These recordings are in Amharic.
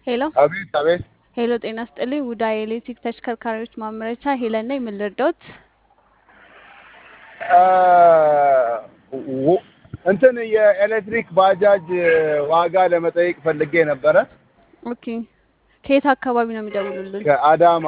ሄሎ አቤት አቤት። ሄሎ፣ ጤና ስጥልኝ። ውዳ የኤሌክትሪክ ተሽከርካሪዎች ማምረቻ ሄለን ነኝ። ምን ልርዳዎት? አ፣ ው- እንትን የኤሌክትሪክ ባጃጅ ዋጋ ለመጠየቅ ፈልጌ ነበረ ኦኬ፣ ከየት አካባቢ ነው የሚደውሉልን? ከአዳማ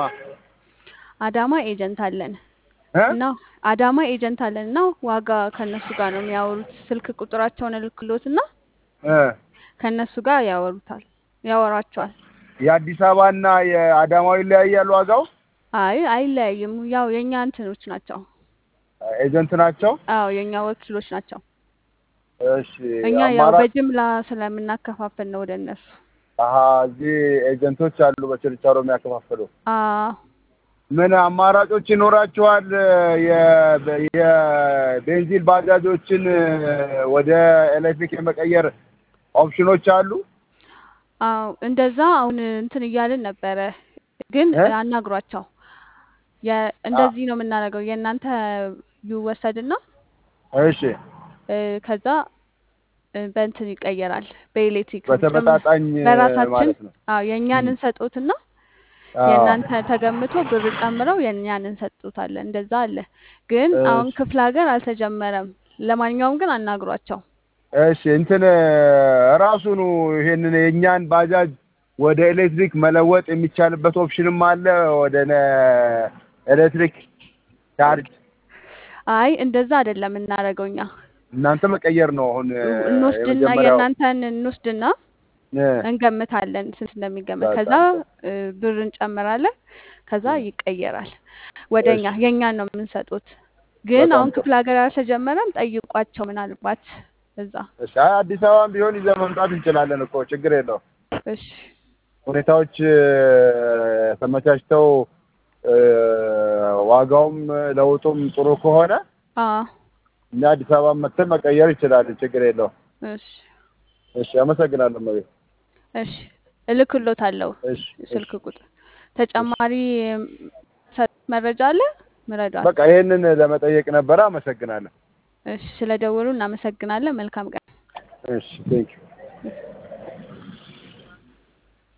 አዳማ ኤጀንት አለን እ? እና አዳማ ኤጀንት አለን እና ዋጋ ከነሱ ጋር ነው የሚያወሩት። ስልክ ቁጥራቸውን እልክሎት እና እ። ከነሱ ጋር ያወሩታል ያወራቸዋል። የአዲስ አበባና የአዳማው ይለያያል ዋጋው? አይ አይለያይም። ያው የእኛ እንትኖች ናቸው። ኤጀንት ናቸው? አዎ የእኛ ወኪሎች ናቸው። እሺ እኛ ያው አማራጭ በጅምላ ስለምናከፋፍል ነው ወደ እነሱ። አሀ እዚህ ኤጀንቶች አሉ በችርቻሮ የሚያከፋፍሉ። አዎ ምን አማራጮች ይኖራችኋል? የ- የቤንዚን ባጃጆችን ወደ ኤሌክትሪክ የመቀየር ኦፕሽኖች አሉ? አዎ እንደዛ አሁን እንትን እያልን ነበረ፣ ግን እ? አናግሯቸው። የ- እንደዚህ ነው የምናደርገው። የእናንተ ይወሰድና እሺ እ፣ ከዛ እ፣ በእንትን ይቀየራል በኤሌክትሪክ ጭም- በተመጣጣኝ በራሳችን ማለት ነው። አዎ የእኛን ም። እንሰጦትና አዎ የእናንተ ተገምቶ ብር ጨምረው የእኛን እንሰጡታለን። እንደዛ አለ። ግን አሁን እሺ ክፍለ ሀገር አልተጀመረም። ለማንኛውም ግን አናግሯቸው። እሺ እንትን ራሱኑ ይሄንን የእኛን ባጃጅ ወደ ኤሌክትሪክ መለወጥ የሚቻልበት ኦፕሽንም አለ። ወደ ነ- ኤሌክትሪክ ቻርጅ አይ እንደዛ አይደለም እናደርገው እኛ እናንተ መቀየር ነው አሁን እንወስድና የመጀመሪያው የእናንተን እንወስድና እ፣ እንገምታለን ስንት እንደሚገመት። ከዛ በጣም ጥሩ። እ፣ ብር እንጨምራለን። ከዛ እ፣ ይቀየራል ወደ እኛ እሺ የእኛን ነው የምንሰጡት። ግን በጣም አሁን ጥሩ። ክፍለ ሀገር አልተጀመረም። ጠይቋቸው ምናልባት እዛ። እሺ አይ አዲስ አበባም ቢሆን ይዘን መምጣት እንችላለን እኮ ችግር የለውም። እሺ ሁኔታዎች እ፣ ተመቻችተው እ፣ ዋጋውም ለውጡም ጥሩ ከሆነ አ እኛ አዲስ አበባ መተን መቀየር ይችላለን። ችግር የለውም። እሺ እሺ አመሰግናለሁ መቤት። እሺ እልክሎታለሁ እሺ እሺ ስልክ ቁጥር። እሺ ተጨማሪ ሰጥ መረጃ አለ ምረዷል። በቃ ይሄንን ለመጠየቅ ነበረ። አመሰግናለሁ። እሺ ስለደወሉ እናመሰግናለን። መልካም ቀን። እሺ ቴንክ ዩ